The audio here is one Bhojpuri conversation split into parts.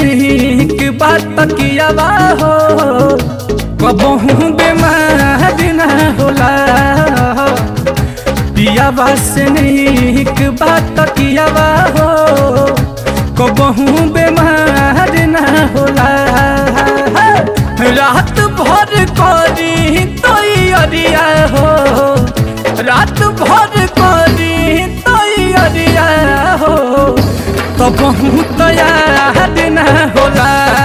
नीक बात कियावा हो कबहू बेमार ना होला पियावा से नीक बात कियावा हो कबहू बेमार ना होला रात भर करी तैयारिया हो रात भर करी तैयारिया हो तब तैयार न होला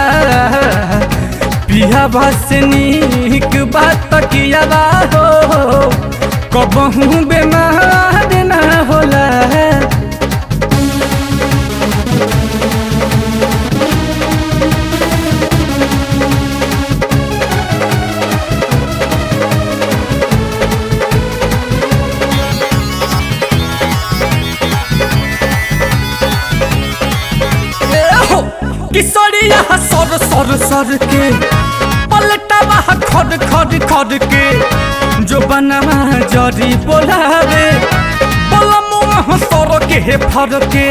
पिया बस नीक बात किया हो कबहू बेमार न होला हो किशोरिया सर सर सर के पलटवा खड़ खड़ खड़ के जो बनवा जरी बोलावे बोलमुआ सर के फर के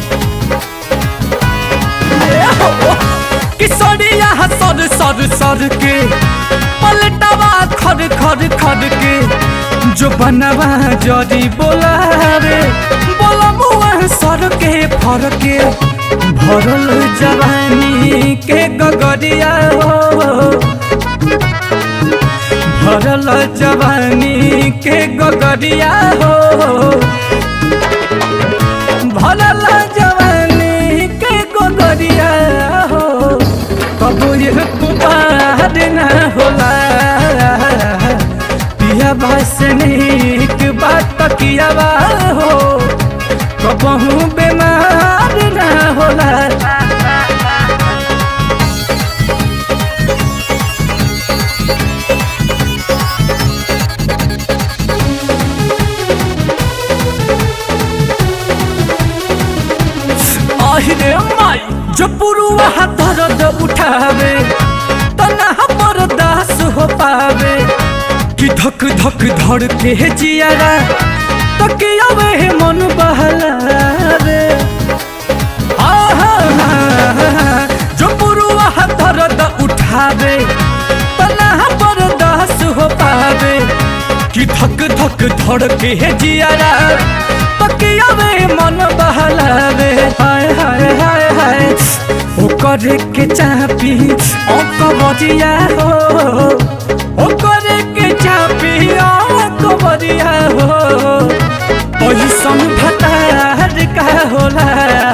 किशोरिया सर सर सर के पलटवा खड़ खड़ खड़ के जो बनवा जरी बोलावे बोलमुआ सर के फर के भरल जवानी के गगरिया हो भरल जवानी के गगरिया हो भरल जवानी के गगरिया हो कबू ये कुबार न होला पिया बस नीक बात किया हो कबहू बेमार न होला आहिरे माई जो पुरुआ दर्द उठावे तना बर्दाश्त हो पावे कि धक धक धड़ के जियारा तकियावे मन बहलावे आहा, जो पुरुआ दर्द उठावे तना बर्दाश्त हो पावे कि धक धक धड़ के जियारा तकियावे मन बहलावे हाय हाय हाय हाय ओ करे के चापी ओ कबरिया हो ओ करे के चापी ओ कबरिया हो पैसन भतार का होला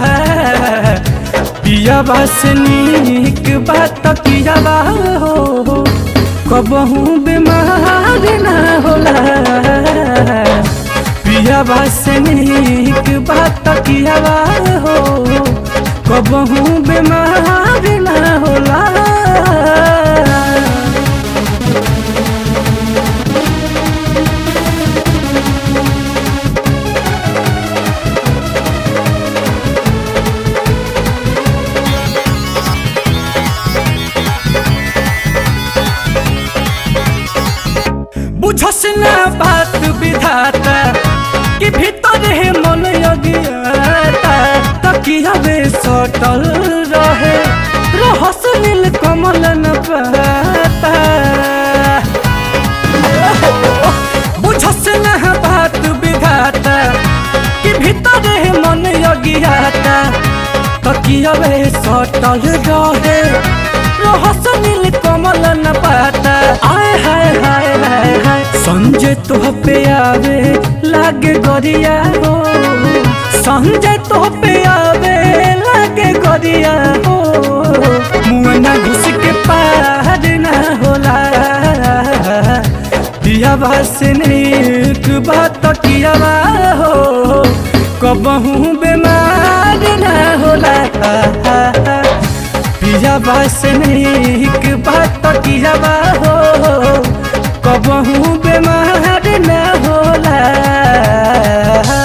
पिया बास नीक बात किया हो कबहू बीमार ना होला पिया बास नीक बात किया हो कबहू बीमार ना होला बुझस ना बात विधाता कि भीतर है मन अज्ञाता तकिया वे सटल रहे रहस नील कमल न पाता बुझस ना बात विधाता कि भीतर है मन अज्ञाता तकिया वे सटल रहे रहस नील कमल न पाता आय हाय हाय हाय हाय संजय तो पे आवे लागे गरिया हो संजय तो पे आवे लागे गरिया हो मुआना घुस के पार ना होला दिया बास नीक बात किया हो कबहू बेमार ना होला पिया बास नीक बात किया हो कबहू बेमार न होला